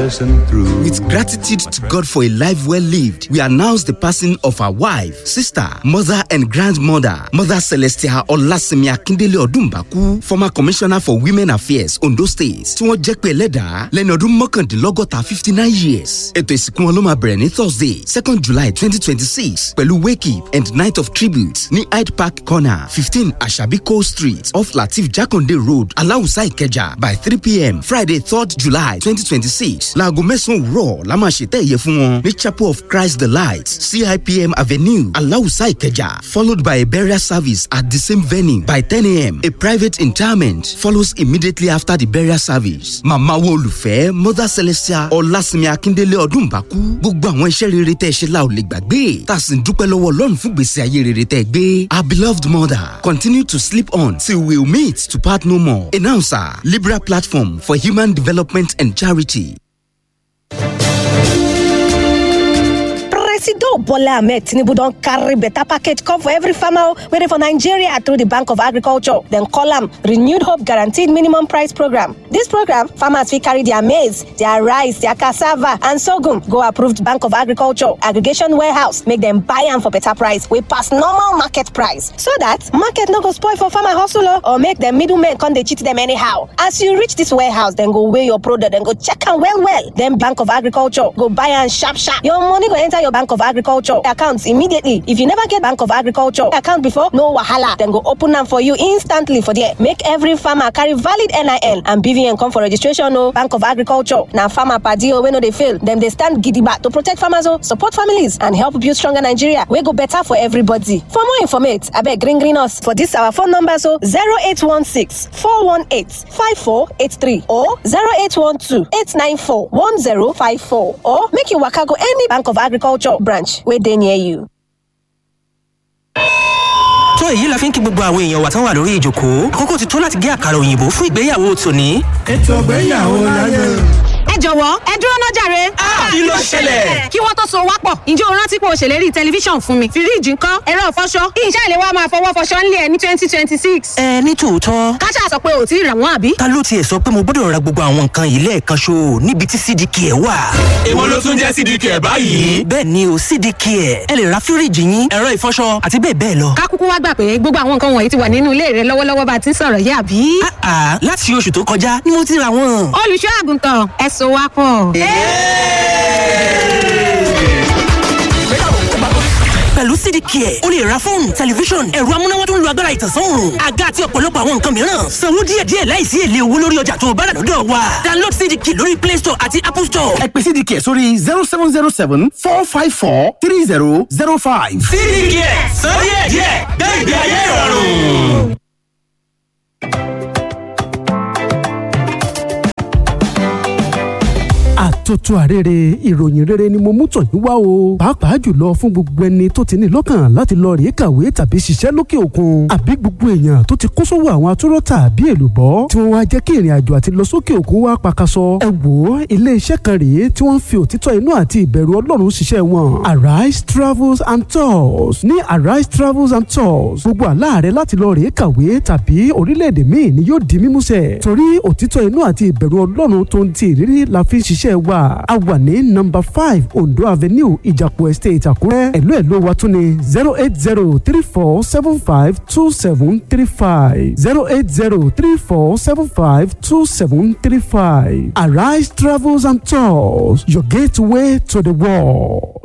passing through. With gratitude to God for a life well lived, we announce the passing of our wife, sister, mother, and grandmother, Mother Celestia Olasimi Akindele Odumbaku, former Commissioner for Women Affairs, Ondo State, tí wọ́n jẹ́ pé ẹlẹ́dàá lẹ́ni ọdún mọ́kàndínlọ́gọ́ta fifty nine years. Ètò ìsìnkú wọn ló máa bẹ̀rẹ̀ ní Thursday, second July twenty twenty six pẹ̀lú wake up and night of tribute ní Hyde Park corner fifteen Asabi Cole Street off Latif Jakonde Road, Aláùsá Ìkẹjà by three pm Friday third July twenty twenty six. Láago mẹ́sàn-án òwúrọ̀ la máa ṣètẹ́ ìyẹ fún wọn ní Chapel of Christ the Light, CIPM Avenue, Aláùsá Ìkẹjà, followed by a burial service at the same venue by ten am. A private interment follows immediately after the burial service. Màmá wo olùfẹ́ Mother Celestia Ọlásìnmi Akíndélé Ọdúnbàkú. Gbogbo àwọn iṣẹ́ rere tẹ́ ẹ ṣe la ò lè gbàgbé. Tá a sì ń dúpẹ́ lọ́wọ́ Ọlọ́run fún gbèsè ayé rere tẹ́ ẹ gbé. Our beloved mother continue to sleep on till we meet to part no more. Announcer Libra Platform for Human Development and Charity. Presido Bola Ahmed Tinubu don carry better package come for every farmer wey dey for Nigeria through the Bank of Agriculture. Dem call am Renewed Hope Guaranteed Minimum Price Program. This program, farmers fit carry their maize, their rice, their cassava and sorghum go approved Bank of Agriculture aggregation warehouse make dem buy am for better price wey pass normal market price so that market no go spoil for farmer hustle o or make dem middlemen come dey cheat dem anyhow. As you reach this warehouse, dem go weigh your product, dem go check am well well. Then Bank of Agriculture go buy am sharp sharp. Your money go enter your Bank of Agriculture account immediately. If you never get Bank of Agriculture account before, no wahala. Dem go open am for you instantly for there. Make every farmer carry valid NIN and BVN come for registration o. Bank of Agriculture na farmer padi o wey no dey fail. Dem dey stand gidigba to protect farmers o, support families and help build stronger Nigeria wey go better for everybody. For more informate, abeg green green us for this our phone number so 0816 418 5483 or 0812 894 1054 or make you waka go any Bank of Agriculture branch wey dey near you. tó èyí la fi ń kí gbogbo àwọn èèyàn wa tán wà lórí ìjókòó àkókò ti tó láti gé àkàrà òyìnbó fún ìgbéyàwó tòní. ètò ìgbéyàwó láyé. ẹ jọ̀wọ́ ẹ dúró náà jàre. kí ló ṣẹlẹ̀? kí wọ́n tó so wá pọ̀ ǹjẹ́ o rántí pé o ṣèlérí tẹlifíṣàn fún mi fíríìjì ńkọ́ ẹ̀rọ ìfọṣọ iṣẹ́ ìlẹ̀ wa máa fọwọ́ fọṣọ ńlẹ̀ ní twenty twenty six. ẹ ní tòótọ́ káṣá sọ pé ò tí ì rà wọ́n àbí. ta ló tiẹ̀ sọ pé mo gbọ́dọ̀ ra gbogbo àwọn nǹkan yìí lẹ́ẹ̀kan ṣo níbi tí cdk ẹ̀ wà. èwo ló tún jẹ́ cdk ẹ̀ báyìí. bẹ́ẹ̀ ni o cdk ẹ̀ ẹ lè ra fíríìjì yín ẹ̀rọ ìfọṣọ àti bẹ́ẹ̀ bẹ́ẹ̀ lọ. ká kúkú wá gbà pé gbogbo àwọn nǹkan wọ̀nyí ti wà nínú ilé rẹ lọ́wọ́lọ́wọ́ bá a ti ń sọ̀rọ̀ yìí àbí. àà láti oṣù tó kọjá ni mo ti ra wọn. olùṣọ́ àgùntàn ẹ so wá pọ̀. pẹ̀lú cdk ẹ̀ o lè ra fóònù tẹlifíṣọ̀n ẹ̀rọ amúnáwá tó ń lo agbára ìtànsán òòrùn àga àti ọ̀pọ̀lọpọ̀ àwọn nǹkan mìíràn sanwó díẹ̀díẹ̀ láìsí èlé owó lórí ọjà tó o bá rà lọ́dọ̀ wa download cdk lórí play store àti apple store. ẹ pè cdk sórí zero seven zero seven four five four three zero zero five. cdk sọ díẹ̀díẹ̀ gbé ìgbé ayé ìrọ̀rùn. àtòtò àrèrè ìròyìn rere ni mo mú tọ̀ yín wá o pàápàá jùlọ fún gbogbo ẹni tó ti ní lọ́kàn láti lọ rèé kàwé tàbí ṣiṣẹ́ lókè òkun àbí gbogbo èèyàn tó ti kó sówó àwọn atúrọ̀ tàbí èlùbọ́ tí wọ́n wá jẹ́ kí ìrìn àjò àti lọ sókè òkun wá pakasọ ẹ wò ó ilé iṣẹ́ kan rèé tí wọ́n fi òtítọ́ inú àti ìbẹ̀rù ọlọ́run ṣiṣẹ́ wọn arise travels and tours ní arise travels and tours gbogbo àlá rẹ láti lọ rèé kàwé tàbí orílẹ̀-èdè míì ni yóò di mímúṣẹ torí òtítọ́ inú àti ìbẹ̀rù ọlọ́run tó ń ti ìrírí la fi ń ṣiṣẹ́ wa a wà ní nọ́mbà five ondo avenue ìjàpọ̀ estate àkúrẹ́ ẹ̀lú ẹ̀lú wa tún ní zero eight zero three four seven five two seven three five zero eight zero three four seven five two seven three five arise travels and tours your gateway to the world.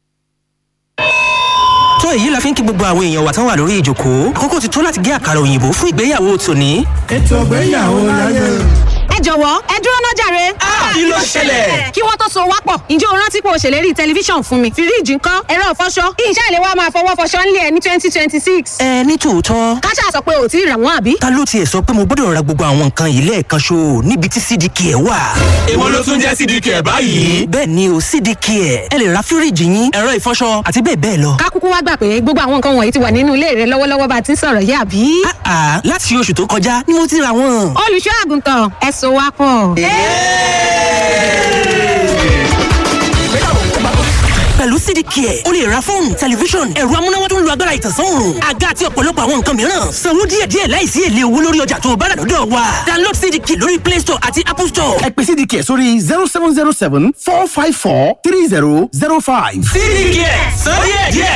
tó èyí la fi ń kí gbogbo àwọn èèyàn wa tán wà lórí ìjókòó àkókò ti tó láti gé àkàrà òyìnbó fún ìgbéyàwó tòní. ètò ìgbéyàwó láyé. ẹ jọ̀wọ́ ẹ dúró náà jàre. kí ló ṣẹlẹ̀? kí wọ́n tó so wá pọ̀ ǹjẹ́ o rántí pé o ṣèlérí tẹlifíṣàn fún mi fíríìjì ńkọ́ ẹ̀rọ ìfọṣọ iṣẹ́ ìlẹ̀ wa máa fọwọ́ fọṣọ ńlẹ̀ ní twenty twenty six. ẹ ní tòótọ́ káṣá sọ pé ò tí ì rà wọ́n àbí. ta ló tiẹ̀ sọ pé mo gbọ́dọ̀ ra gbogbo àwọn nǹkan yìí lẹ́ẹ̀kan ṣo níbi tí cdk ẹ̀ wà. èwo ló tún jẹ́ cdk ẹ̀ báyìí. bẹ́ẹ̀ ni o cdk ẹ̀ ẹ lè ra fíríìjì yín ẹ̀rọ ìfọṣọ àti bẹ́ẹ̀ bẹ́ẹ̀ lọ. ká kúkú wá gbà pé gbogbo àwọn nǹkan wọ̀nyí ti wà nínú ilé rẹ lọ́wọ́lọ́wọ́ bá a ti ń sọ̀rọ̀ yìí àbí. àà láti oṣù tó kọjá ni mo ti ra wọn. olùṣọ́ àgùntàn ẹ so wá pọ̀. pẹ̀lú cdk ẹ̀ o lè ra fóònù tẹlifíṣọ̀n ẹ̀rọ amúnáwá tó ń lo agbára ìtànsán òòrùn àga àti ọ̀pọ̀lọpọ̀ àwọn nǹkan mìíràn sanwó díẹ̀díẹ̀ láìsí èlé owó lórí ọjà tó o bá rà lọ́dọ̀ wa download cdk lórí play store àti apple store. ẹ pè cdk sórí zero seven zero seven four five four three zero zero five. cdk sọ díẹ̀díẹ̀